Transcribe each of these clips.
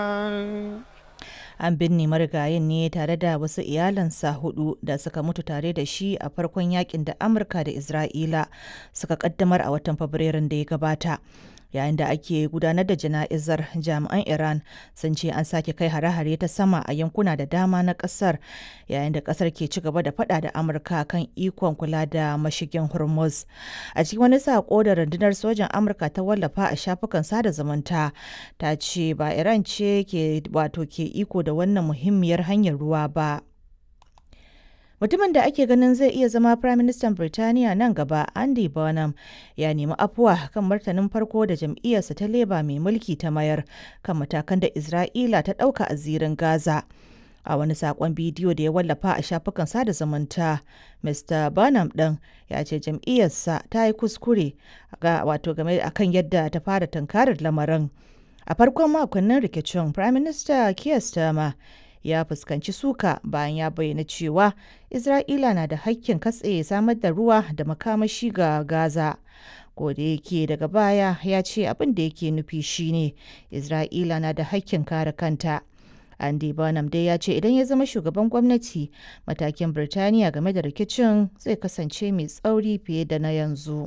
An binne marigayin ne tare da wasu iyalansa hudu da suka mutu tare da shi a farkon yakin da Amurka da Isra'ila suka kaddamar a watan Fabrairun da ya gabata. Yayin da ake gudanar da jana'izar jami'an Iran sun ce an sake kai hare-hare ta sama a yankuna da dama na kasar yayin da kasar ke ci gaba da fada da Amurka kan ikon kula da mashigin Hormuz. A cikin wani sako da rundunar sojan Amurka ta wallafa a shafukan sada zumunta ta ce ba Iran ce ke wato ke iko da wannan muhimmiyar hanyar ruwa ba. Mutumin da ake ganin zai iya zama Firaministan Birtaniya nan gaba, Andy Burnham, ya nemi afuwa kan martanin farko da jam'iyyarsa ta Labour mai mulki ta mayar kan matakan da Isra'ila ta ɗauka a zirin Gaza. A wani saƙon bidiyo da ya wallafa a shafukan sada zumunta, Mr. Burnham ɗin ya ce jam'iyyarsa ta yi kuskure wato game akan yadda ta fara tunkarar lamarin. A farkon makonnin rikicin, Prime Minister Keir Starmer ya fuskanci suka bayan ya bayyana cewa Isra'ila na da hakkin katse samar da ruwa da makamashi ga Gaza. da yake daga baya ya ce abin da yake nufi shine Isra'ila na da hakkin kare kanta. Andy Burnham dai ya ce idan ya zama shugaban gwamnati matakin Birtaniya game da rikicin zai kasance mai tsauri fiye da na yanzu.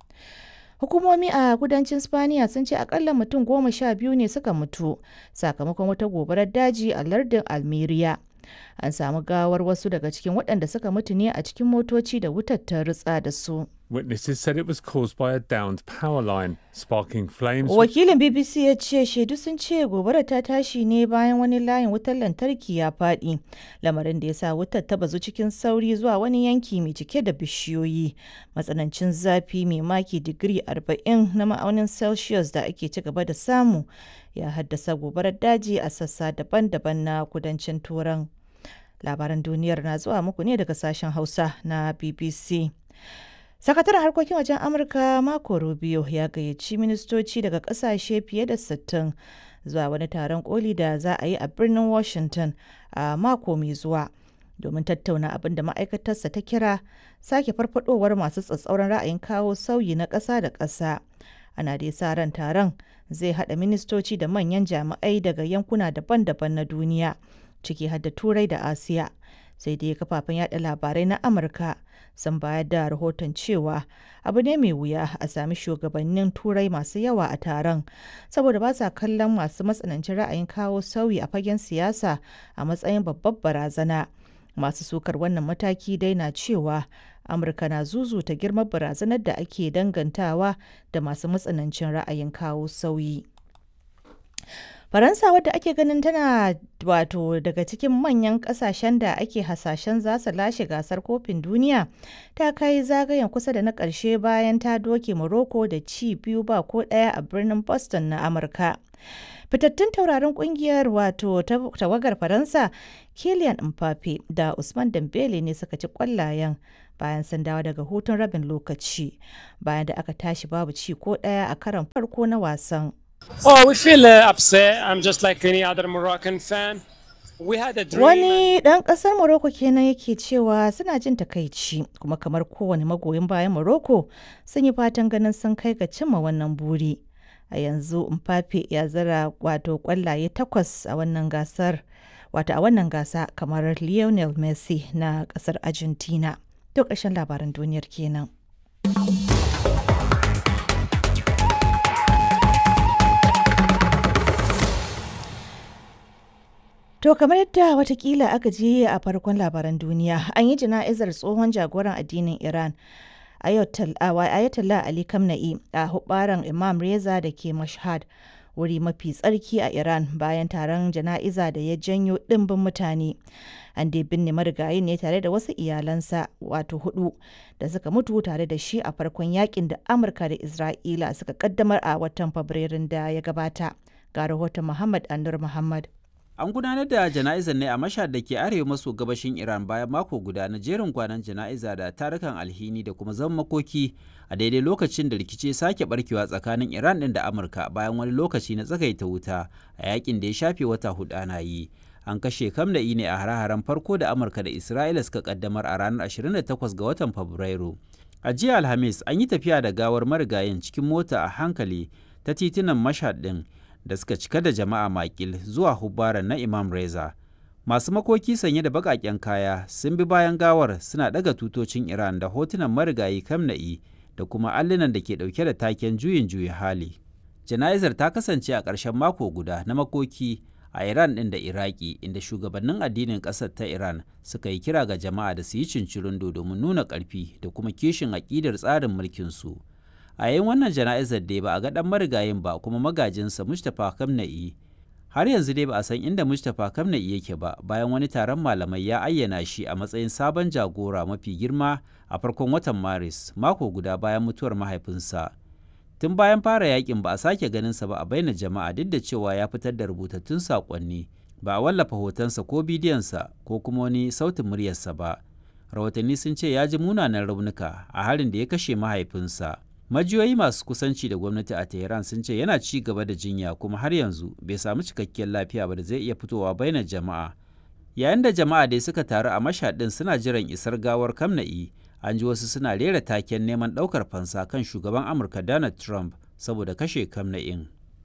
Hukumomi a kudancin Spaniya sun ce akalla mutum goma sha biyu ne suka mutu sakamakon wata gobarar daji a lardin Almeria. An samu gawar wasu daga cikin waɗanda suka mutu ne a cikin motoci da wutar ta ritsa da su. Witnesses said it was caused by a downed power line, sparking flames. Wakilin BBC ya ce shaidu sun ce gobarar ta tashi ne bayan wani layin wutar lantarki ya faɗi, lamarin da ya sa wutar ta bazu cikin sauri zuwa wani yanki mai cike da bishiyoyi. Matsanancin zafi mai maki digiri 40 na ma'aunin Celsius da ake ci gaba da samu ya haddasa gobarar daji a sassa daban-daban na kudancin Turan. Labaran duniyar na zuwa muku ne daga sashen Hausa na BBC. Sakataren harkokin wajen Amurka Marco Rubio ya gayyaci ministoci daga kasashe fiye da 60 zuwa wani taron koli da za a yi a birnin Washington a mako mai zuwa domin tattauna abin da ma'aikatarsa ta kira sake farfadowar masu tsatsauran ra'ayin kawo sauyi na ƙasa da ƙasa. Ana dai sa ran taron zai haɗa ministoci da manyan jami'ai daga yankuna daban-daban na duniya, ciki har da Turai da Asiya. Sai dai kafafen yada labarai na Amurka sun bayar da rahoton cewa abu ne mai wuya a sami shugabannin turai masu yawa a taron saboda ba sa kallon masu matsanancin ra'ayin kawo sauyi a fagen siyasa a matsayin babbar barazana masu sukar wannan mataki dai na cewa amurka na zuzuta girman barazanar da ake dangantawa da masu matsanancin ra'ayin kawo sauyi Faransa wadda ake ganin tana wato daga cikin manyan kasashen da ake hasashen za su lashe gasar kofin duniya ta kai zagayen kusa da na ƙarshe bayan ta doke Morocco da ci biyu ba ko ɗaya a birnin Boston na Amurka. Fitattun taurarin kungiyar wato tawagar Faransa Kylian Mbappe da Usman Dembele ne suka ci kwallayen bayan sun dawo daga hutun rabin lokaci bayan da aka tashi babu ci ko ɗaya a karon farko na wasan. Oh, we feel uh, upset. I'm just like any other Moroccan fan. We had a dream. Wani ɗan ƙasar Morocco kenan yake cewa suna jin takaici kuma kamar kowane magoyin bayan Morocco sun yi fatan ganin sun kai ga cimma wannan buri. A yanzu Mbappe ya zara wato ƙwallaye takwas a wannan gasar wato a wannan gasa kamar Lionel Messi na ƙasar Argentina. To ƙarshen labaran duniyar kenan. To kamar yadda watakila aka je a farkon labaran duniya an yi jana'izar tsohon jagoran addinin Iran Ayatollah Ali Kamna'i a hubaran Imam Reza da ke Mashhad wuri mafi tsarki a Iran bayan taron jana'iza da ya janyo ɗimbin mutane. An dai binne marigayi ne tare da wasu iyalansa wato hudu da suka mutu tare da shi a farkon yakin da Amurka da Isra'ila suka kaddamar a watan Fabrairun da ya gabata. Ga rahoton Muhammad Anur Muhammad. An gudanar da jana'izar ne a mashhad da ke arewa maso gabashin Iran bayan mako guda na jerin kwanan jana'iza da tarukan alhini da kuma zaman makoki a daidai lokacin da rikici sake barkewa tsakanin Iran din da Amurka bayan wani lokaci na tsagaita wuta a yakin da ya shafe wata hudu ana yi. An kashe kamda'i ne a hare-haren farko da Amurka da Isra'ila suka kaddamar a ranar 28 ga watan Fabrairu. A jiya Alhamis an yi tafiya da gawar marigayin cikin mota a hankali ta titunan mashhad din da suka cika da jama'a makil zuwa hubbaran na Imam Reza. Masu makoki sanye da baƙaƙen kaya sun bi bayan gawar suna ɗaga tutocin Iran da hotunan marigayi Kamna'i da kuma allunan da ke ɗauke da taken juyin juya hali. Jana'izar ta kasance a ƙarshen mako guda na makoki a Iran ɗin da Iraki inda shugabannin addinin ƙasar ta Iran suka yi kira ga jama'a da su yi cincirindo domin nuna ƙarfi da kuma kishin aƙidar tsarin mulkinsu. A yayin wannan jana'izar dai ba a ga ɗan marigayin ba kuma magajinsa Mustapha Kamna'i. Har yanzu dai ba a san inda Mustapha Kamna'i yake ba bayan wani taron malamai ya ayyana shi a matsayin sabon jagora mafi girma a farkon watan Maris mako guda bayan mutuwar mahaifinsa. tun bayan fara yakin ba a sake ganinsa ba a baina jama'a duk da cewa ya fitar da rubutattun saƙonni ba a wallafa hotonsa ko bidiyonsa ko kuma wani sautin muryarsa ba rahotanni sun ce ya ji munanan raunuka a harin da ya kashe mahaifinsa majiyoyi masu kusanci da gwamnati a tehran sun ce yana ci gaba da jinya kuma har yanzu bai samu cikakkiyar lafiya ba da zai iya fitowa bainar jama'a yayin da jama'a dai suka taru a mashaɗin suna jiran isar gawar kamna'i an ji wasu suna rera taken neman ɗaukar fansa kan shugaban amurka donald trump saboda kashe kamna'in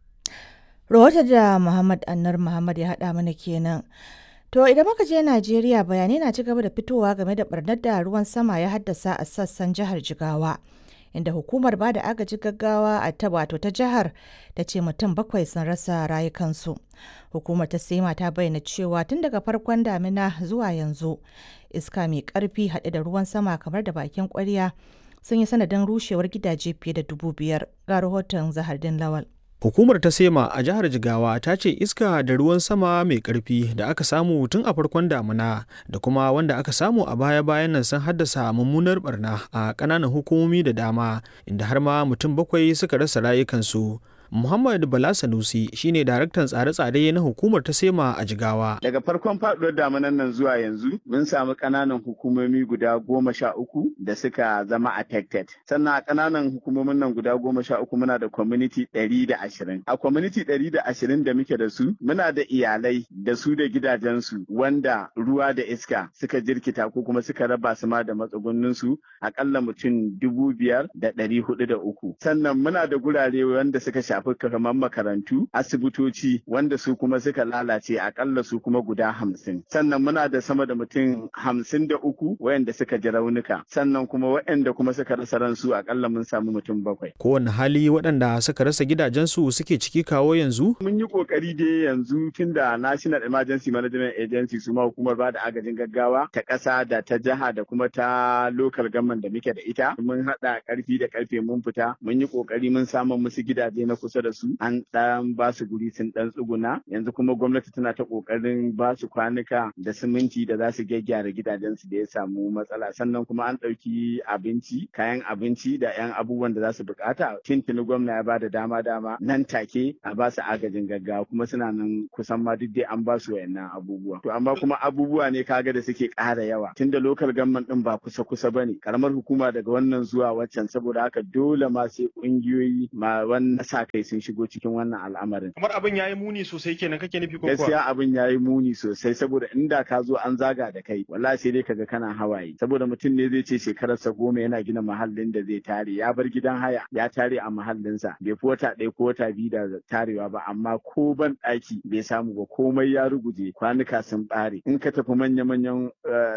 rahoton da muhammad annar muhammad ya haɗa mana kenan to idan muka je najeriya bayanai na ci gaba da fitowa game da barnar da ruwan sama ya haddasa a sassan jihar jigawa inda hukumar ba da agaji gaggawa a ta wato ta jihar ta ce mutum bakwai sun rasa rayukansu hukumar ta sema ta bayyana cewa tun daga farkon damina zuwa yanzu iska mai karfi haɗe da ruwan sama kamar da bakin kwarya sun yi sanadin rushewar gidaje fiye da dubu biyar ga rahoton zahardin lawal Hukumar ta Sema a jihar Jigawa ta ce iska da ruwan sama mai ƙarfi da aka samu tun a farkon damuna da kuma wanda aka samu a baya-bayan nan sun haddasa mummunar barna a ƙananan hukumomi da dama inda har ma mutum bakwai suka rasa rayukansu. Muhammad Bala Sanusi shine daraktan tsare-tsare na hukumar ta Sema a Jigawa. Daga farkon faɗuwar damunan nan zuwa yanzu mun samu ƙananan hukumomi guda goma sha uku da suka zama affected. Sannan a ƙananan hukumomin nan guda goma sha uku muna da community ɗari da ashirin. A community ɗari da ashirin da muke da su muna da iyalai da su da gidajensu wanda ruwa da iska suka jirkita ko kuma suka raba su ma da matsugunninsu aƙalla mutum dubu biyar da ɗari hudu da uku. Sannan muna da gurare wanda suka shafi shafi kamar makarantu asibitoci wanda su kuma suka lalace akalla su kuma guda hamsin sannan muna da sama da mutum hamsin da uku wayanda suka ji raunuka sannan kuma wayanda kuma suka rasa ransu akalla mun samu mutum bakwai Kowane hali waɗanda suka rasa gidajensu suke ciki kawo yanzu? mun yi kokari dai yanzu tunda National Emergency Management Agency su ma hukumar ba da agajin gaggawa ta ƙasa da ta jiha da kuma ta local government da muke da ita mun haɗa ƙarfi da ƙarfe mun fita mun yi kokari mun samu musu gidaje na kusa da su an ɗan ba su guri sun ɗan tsuguna yanzu kuma gwamnati tana ta ƙoƙarin ba su kwanuka da siminti da za su gyaggyara gidajensu da ya samu matsala sannan kuma an ɗauki abinci kayan abinci da 'yan abubuwan da za su buƙata tintini gwamna ya ba da dama dama nan take a ba su agajin gaggawa kuma suna nan kusan ma duk dai an ba su wayannan abubuwa to amma kuma abubuwa ne kaga da suke ƙara yawa tunda lokal government ɗin ba kusa kusa bane karamar hukuma daga wannan zuwa waccan saboda haka dole ma sai ƙungiyoyi ma wannan sa kai sun shigo cikin wannan al'amarin. Kamar abin ya yi muni sosai kenan kake nufi ko Gaskiya abin ya yi muni sosai saboda inda ka zo an zaga da kai wallahi sai dai kaga kana hawaye saboda mutum ne zai ce shekararsa goma yana gina mahallin da zai tare ya bar gidan haya ya tare a mahallinsa bai fi wata ɗaya ko wata biyu da tarewa ba amma ko ban ɗaki bai samu ba komai ya ruguje kwanuka sun ɓare in ka tafi manya-manyan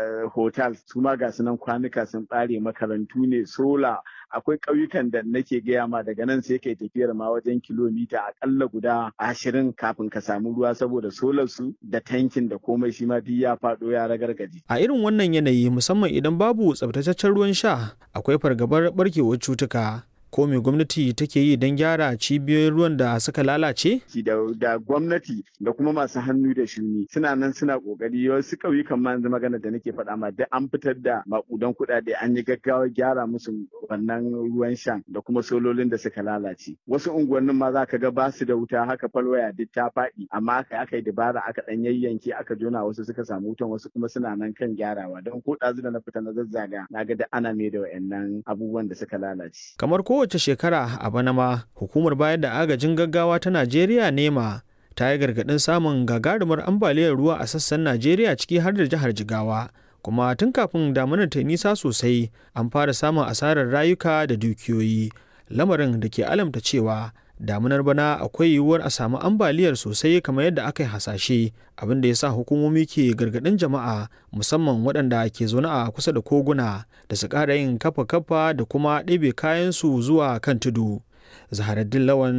hotel su ma ga sunan kwanuka sun ɓare makarantu ne sola akwai ƙauyukan da nake gaya ma daga nan sai kai tafiyar ma wajen kilomita akalla guda ashirin kafin ka samu ruwa saboda solar su da tankin da komai shi ma duk ya faɗo ya ragargaje. A irin wannan yanayi musamman idan babu tsabtataccen ruwan sha akwai fargabar barkewar cutuka. ko me gwamnati take yi don gyara cibiyoyin ruwan da suka lalace? Da, da gwamnati da kuma masu hannu da shuni suna nan suna kokari wasu ƙauyukan ma yanzu magana da nake faɗa ma duk an fitar da makudan kuɗaɗe an yi gaggawa gyara musu wannan ruwan shan da kuma sololin da suka lalace. Wasu unguwannin ma za ka ga ba su da wuta haka falwaya duk ta faɗi amma aka aka yi dabara aka ɗan yayyanke aka jona wasu suka samu wutan wasu kuma suna nan kan gyarawa don ko ɗazu da na fita na zazzaga na ga da ana mai da wa'annan abubuwan da suka lalace. Kamar ko kowace shekara a bana ma hukumar bayar da agajin gaggawa ta najeriya nema ta yi gargaɗin samun gagarumar ambaliyar ruwa a sassan najeriya ciki har da jihar jigawa kuma tun kafin damunar ta nisa sosai an fara samun asarar rayuka da dukiyoyi lamarin da ke alamta cewa damunar bana akwai yiwuwar a samu ambaliyar sosai kamar yadda aka yi hasashe abin da ya sa hukumomi ke gargaɗin jama'a musamman waɗanda ke zaune a kusa da koguna da su ƙara yin kafa-kafa da kuma ɗebe kayansu zuwa kan tudu zaharaddin lawan